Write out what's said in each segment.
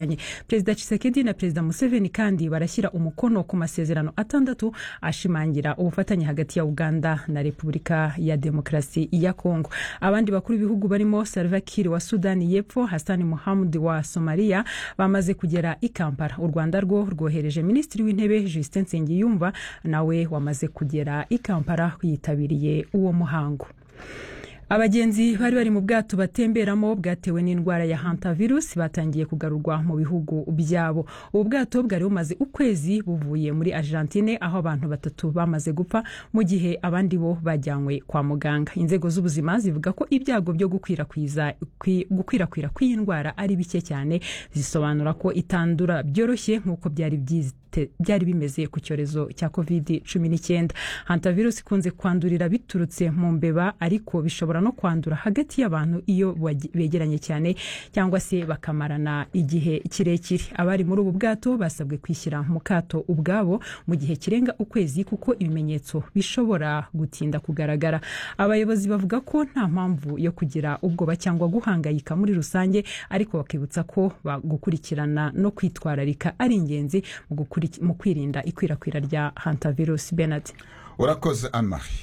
Anye. Perezida Tshisekedi na Perezida Museveni kandi barashyira umukono ku masezerano atandatu ashimangira ubufatanye hagati ya Uganda na Repubulika ya Demokarasi ya Kongo. Abandi bakuru b'ibihugu barimo Salva Kiir wa Sudani y'Epfo, Hassan Mohamud wa Somalia bamaze kugera i Kampala. U Rwanda rwo rwohereje Minisitiri w'Intebe Justin Nsengiyumva nawe wamaze kugera i Kampala yitabiriye uwo muhango. abagenzi bari bari mu bwato batemberamo bwatewe n'indwara ya hantavirus batangiye kugarurwa mu bihugu byabo ubu bwato bwari bumaze ukwezi buvuye muri argentine aho abantu batatu bamaze gupfa mu gihe abandi bo bajyanywe kwa muganga inzego z'ubuzima zivuga ko ibyago byo gukwirakwiza kwi- gukwirakwira kw'iyi ndwara ari bike cyane zisobanura ko itandura byoroshye nk'uko byari byite- byari bimeze ku cyorezo cya covid 19 hantavirus ikunze kwandurira biturutse mu mbeba ariko bishobora no kwandura hagati y'abantu iyo bagi- begeranye cyane cyangwa se bakamarana igihe kirekire abari muri ubu bwato basabwe kwishyira mu kato ubwabo mu gihe kirenga ukwezi kuko ibimenyetso bishobora gutinda kugaragara abayobozi bavuga ko nta mpamvu yo kugira ubwoba cyangwa guhangayika muri rusange ariko bakibutsa ko ba- gukurikirana no kwitwararika ari ingenzi mu gukuriki- mu kwirinda ikwirakwira rya hantavirus benard urakoze anne marie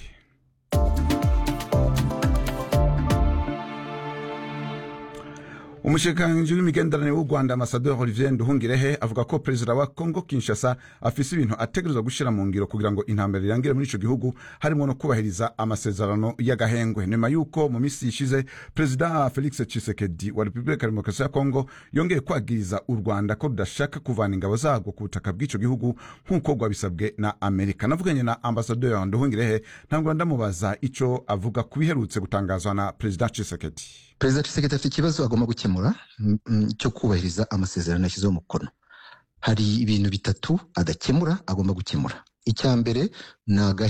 umushikiranganji w'imigenderanire w'u rwanda amasaderi olivier nduhungirehe avuga ko perezida wa congo kinshasa afise ibintu ategerezwa gushyira mu ngiro kugira ngo intambara irangire muri ico gihugu harimo no kubahiriza amasezerano y'agahengwe nyuma y'uko mu minsi ishize perezida felix tshisekedi wa repubulika ya demokarasi ya congo yongeye kwagiriza u rwanda ko rudashaka kuvana ingabo zarwo ku butaka bw'ico gihugu nk'uko rwabisabwe na amerika navuganye na ambasaderi nduhungirehe ntabwo ndamubaza ico avuga ku biherutse gutangazwa na perezida tshisekedi perezida Tshisekedi afite ikibazo agomba gukemura mm, mm, cyo kubahiriza amasezerano yashyizeho umukono hari ibintu bitatu adakemura agomba gukemura icya mbere ni aga